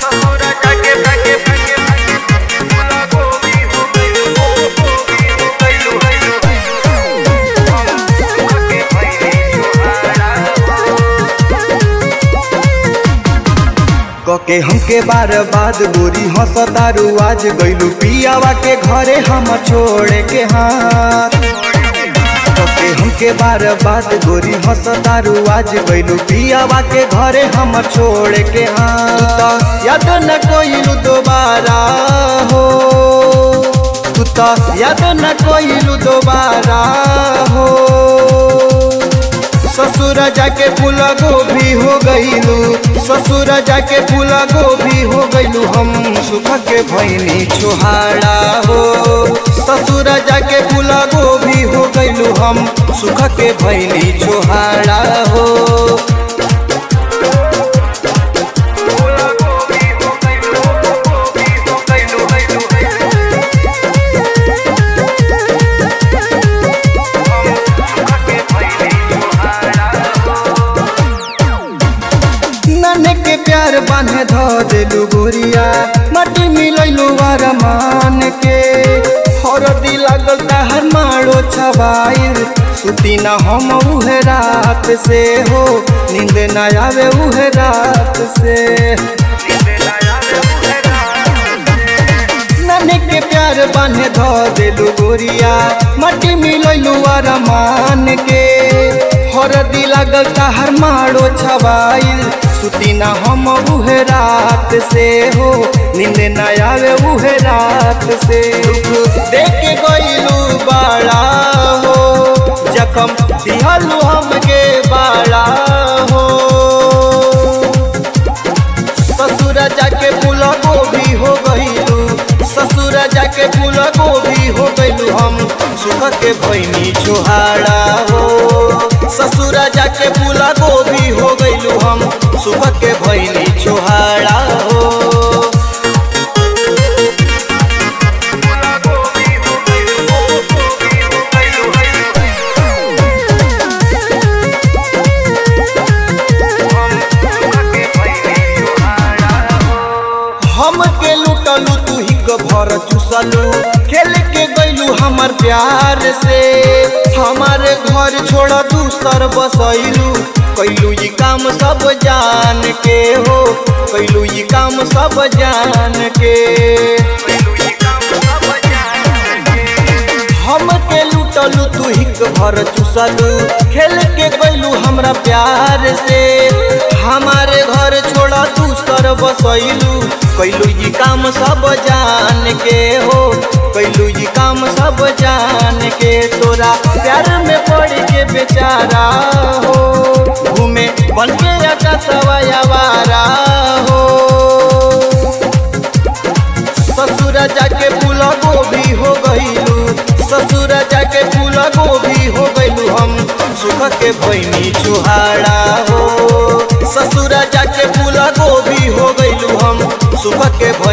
कके हमके बार बाद गोरी हंसतारू आज गइलू पियावा के घरे हम छोड़े के हाथ कके हमके बार बाद गोरी हंसतारू आज गइलू पियावा के घरे हम छोड़े के हाथ याद न कोइलू दोबारा हो तू तो याद न कोइलू दोबारा हो ससुर जाके फूल गोभी हो गईलू ससुर जाके फूल गोभी हो गईलू हम सुख के भैनी छोहाड़ा हो ससुर जाके फूल गोभी हो गईलू हम सुख के भैनी छोहाड़ा हो नने के प्यार बांधे धो देलू गोरिया माटी मिलैलू मान के हरदी लागल ताहर मारो छबाइल सुती ना हम उहे रात से हो नींद ना आवे उहे रात से नने के प्यार बांधे धो देलू गोरिया माटी मिलैलू मान के हरदी लागल ताहर मारो छबाइल सुती ना हम उहे रात से हो नींद न आवे उहे रात से देख के गईलू बाड़ा हो जखम दिहलू हमके बाड़ा हो ससुर जाके फूल गोभी हो गईलू ससुर जाके फूल गोभी हो गईलू हम सुख के भैनी छोहाड़ा हो ससुर जाके फूल गोभी हो गईलू हम सुख के भैनी छोहाड़ा हो हम के लुटलू तू ही भर चुसलू खेल के गईलू हमर प्यार से हमारे घर छोड़ दूसर बसैलू कैलू ये काम सब जान के हो कैलू ये काम सब जान के हम के लुटलू तू ही भर चुसलू खेल के गईलू हमरा प्यार से हमारे घर छोड़ा दूसर बसैलू कैलू ये काम सब जान के हो कैलू ये काम सब जान के तोरा प्यार में पड़ के बेचारा हो घूमे बन के आकाशवा आवारा हो ससुर जाके फूल गोभी हो गईलू ससुर जाके फूल गोभी हो गईलू हम सुख के भैनी चुहाड़ा हो ससुर जाके फूल गोभी हो गईलू हम सुख के